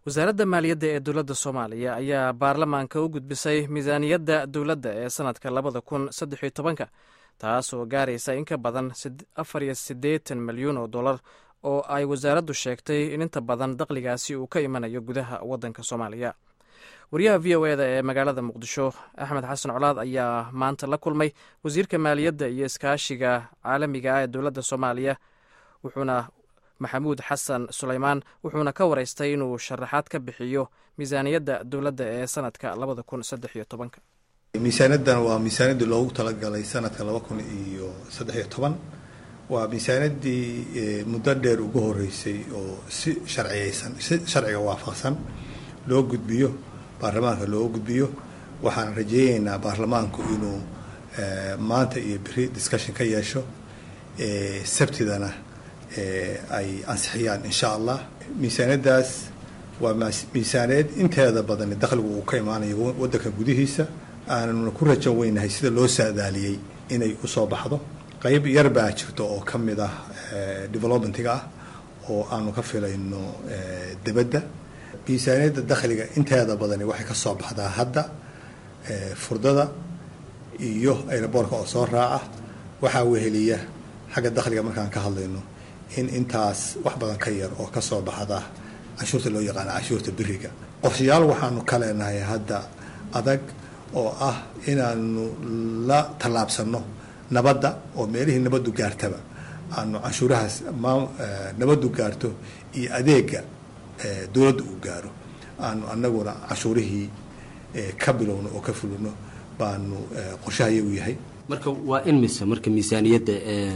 wasaaradda maaliyadda ee dowladda soomaaliya ayaa baarlamaanka u gudbisay miisaaniyadda dowladda ee sannadka labada kun saddex iyo tobanka taas oo gaaraysa in ka badan afar iyo siddeetan milyuun oo dollar oo ay wasaaraddu sheegtay in inta badan dakhligaasi uu ka imanayo gudaha waddanka soomaaliya wariyaha v o eda ee magaalada muqdisho axmed xasan colaad ayaa maanta la kulmay wasiirka maaliyadda iyo iskaashiga caalamiga ah ee dowladda soomaaliya wuxuuna maxamuud xasan suleymaan wuxuuna ka waraystay inuu sharaxaad ka bixiyo miisaaniyadda dowladda ee sanadka labada kun saddex iyo tobanka miisaaniyaddan waa miisaaniyaddii loogu talagalay sanadka laba kun iyo saddex iyo toban waa miisaaniyaddii muddo dheer ugu horeysay oo si sharciyeysan si sharciga waafaqsan loo gudbiyo baarlamaanka loo gudbiyo waxaan rajeyneynaa baarlamaanku inuu maanta iyo beri discussion ka yeesho sabtidana ay ansixiyaan insha allah miisaaniyaddaas waa miisaaniyad inteeda badan dakhligu uu ka imaanayo waddanka gudihiisa aanuna ku rajan weynahay sida loo saadaaliyey inay usoo baxdo qeyb yar baa jirto oo ka mid ah developmentiga ah oo aanu ka filayno debadda miisaaniyadda dakhliga inteeda badani waxay ka soo baxdaa hadda furdada iyo aeroboortka oo soo raaca waxaa weheliya xagga dakhliga markaan ka hadlayno in intaas wax badan ka yar oo kasoo baxda canshuurta loo yaqaano canshuurta beriga qorshayaal waxaanu ka leenahay hadda adag oo ah inaanu la tallaabsano nabadda oo meelihii nabaddu gaartaba aanu canshuurahaas ma nabaddu gaarto iyo adeega dowladda uu gaaro aanu anaguna canshuurihii ka bilowno oo ka fulino baanu qorshaha iyagu yahay marka waa in mise marka miisaaniyadda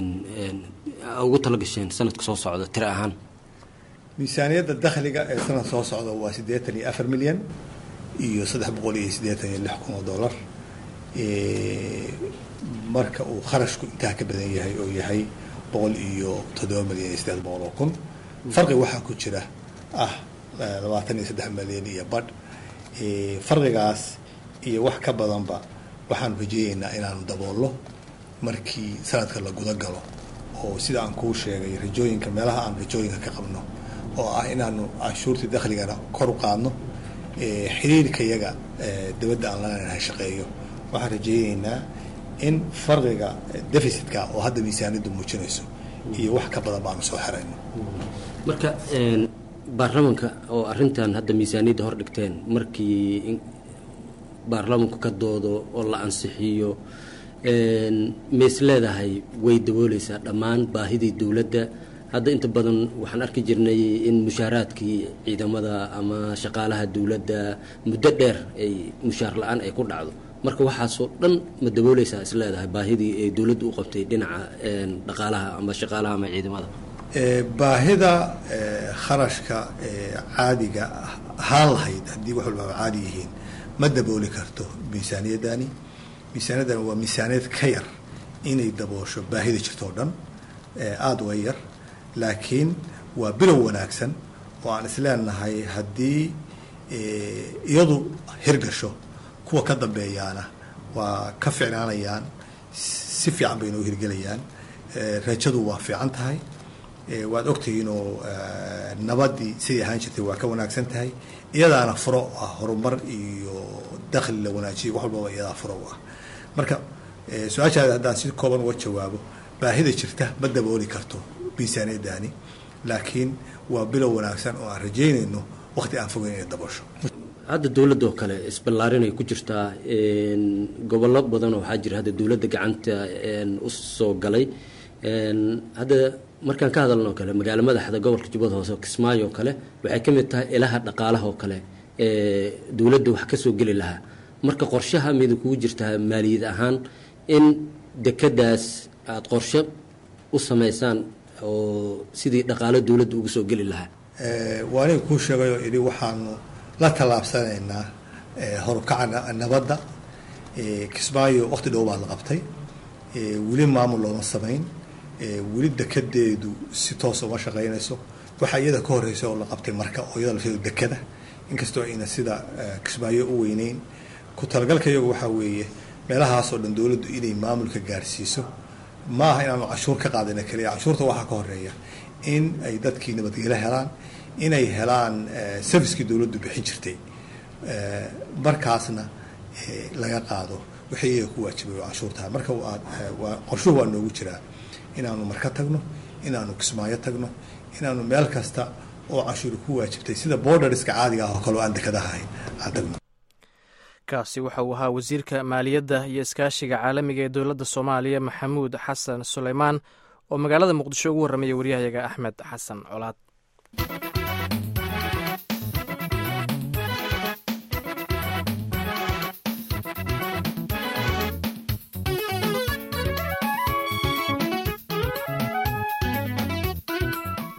ugu talagasheen sanadka soo socda tiro ahaan miisaaniyadda dakhliga ee sanad soo socda waa siddeetan iyo afar milyan iyo saddex boqol iyo siddeetan iyo lix kun oo dollar marka uu kharashku intaa ka badan yahay oo yahay boqol iyo toddoba milyan iyo siddeed boqol oo kun farqi waxaa ku jira ah labaatan iyo saddex milyan iyo badh farqigaas iyo wax ka badanba waxaanu rajeeyeynaa inaanu daboolno markii sanadka la guda galo oo sida aan kuu sheegay rajooyinka meelaha aan rajooyinka ka qabno oo ah inaanu canshuurtii dakhligana kor u qaadno xiriirka yaga dibadda aan lanahay shaqeeyo waxaan rajeeyeynaa in farqiga deficitka oo hadda miisaaniyaddu muujinayso iyo wax ka badan baanu soo xerayno marka baarlamanka oo arrintan hadda miisaaniyadda hor dhigteen markii baarlamanku ka doodo oo la ansixiyo mays leedahay way dabooleysaa dhammaan baahidii dowladda hadda inta badan waxaan arki jirnay in mushaaraadkii ciidamada ama shaqaalaha dowladda muddo dheer ay mushaar la-aan ay ku dhacdo marka waxaasoo dhan ma dabooleysaa is leedahay baahidii ay dowladdu u qabtay dhinaca dhaqaalaha ama shaqaalaha ama ciidamada baahida kharashka caadiga ahaan lahayd haddii wax walbaaba caadi yihiin ma dabooli karto miisaaniyaddani miisaaniyaddani waa miisaaniyad ka yar inay daboosho baahida jirto oo dhan aada uga yar laakiin waa bilow wanaagsan oo aan isleenahay haddii iyadu hirgasho kuwa ka dambeeyaana waa ka ficnaanayaan si fiican bay inoo hirgelayaan rajadu waa fiican tahay waad ogtihiin oo nabadii siday ahaan jirtay waa ka wanaagsan tahay iyadaana furo ah horumar iyo dakhli la wanaajiyo wax walbaba iyadaa furo u ah marka su-aashaada haddaan si kooban uga jawaabo baahida jirta ma dabooli karto miisaaniyaddaani laakiin waa bilow wanaagsan oo aan rajeynayno waqti aan fogeyn inay daboosho hadda dowladda oo kale isballaarinay ku jirtaa gobollo badan oo waxaa jira hadda dowladda gacanta u soo galay hadda markaan ka hadalno o kale magaalo madaxda gobolka jubbada hoose kismaayo oo kale waxay ka mid tahay ilaha dhaqaalaha oo kale ee dowladda wax ka soo geli lahaa marka qorshaha mida kugu jirtaa maaliyad ahaan in dekadaas aada qorshe u samaysaan oo sidii dhaqaalo dowladda uga soo geli lahaa waa aniga kuu sheegayoo idhi waxaanu la tallaabsanaynaa horukaca nabadda kismaayo waqti dhow baa la qabtay weli maamul looma samayn weli dekadeedu si toosa uma shaqaynayso waxaa iyada ka horeysa oo la qabtay marka oo iyada lafteedu dekada inkastoo ayna sida kismaayo u weyneyn ku talagalka iyagu waxaa weeye meelahaasoo dhan dowladdu inay maamulka gaarsiiso ma aha inaanu canshuur ka qaadana keliya canshuurta waxaa ka horeeya in ay dadkii nabadgelo helaan inay helaan servicekii dowladdu bixin jirtay markaasna laga qaado wixii iyaga ku waajibay oo canshuurtaha marka waa qorshuhu waa noogu jiraa inaanu marka tagno inaanu kismaayo tagno inaanu meel kasta oo canshuuri ku waajibtay sida borderska caadiga ah oo kale oo aan dekadaha ahayn aan tagno kaasi waxa uu ahaa wasiirka maaliyadda iyo iskaashiga caalamiga ee dowladda soomaaliya maxamuud xasan suleymaan oo magaalada muqdisho ugu warramaya waryahayaga axmed xasan colaad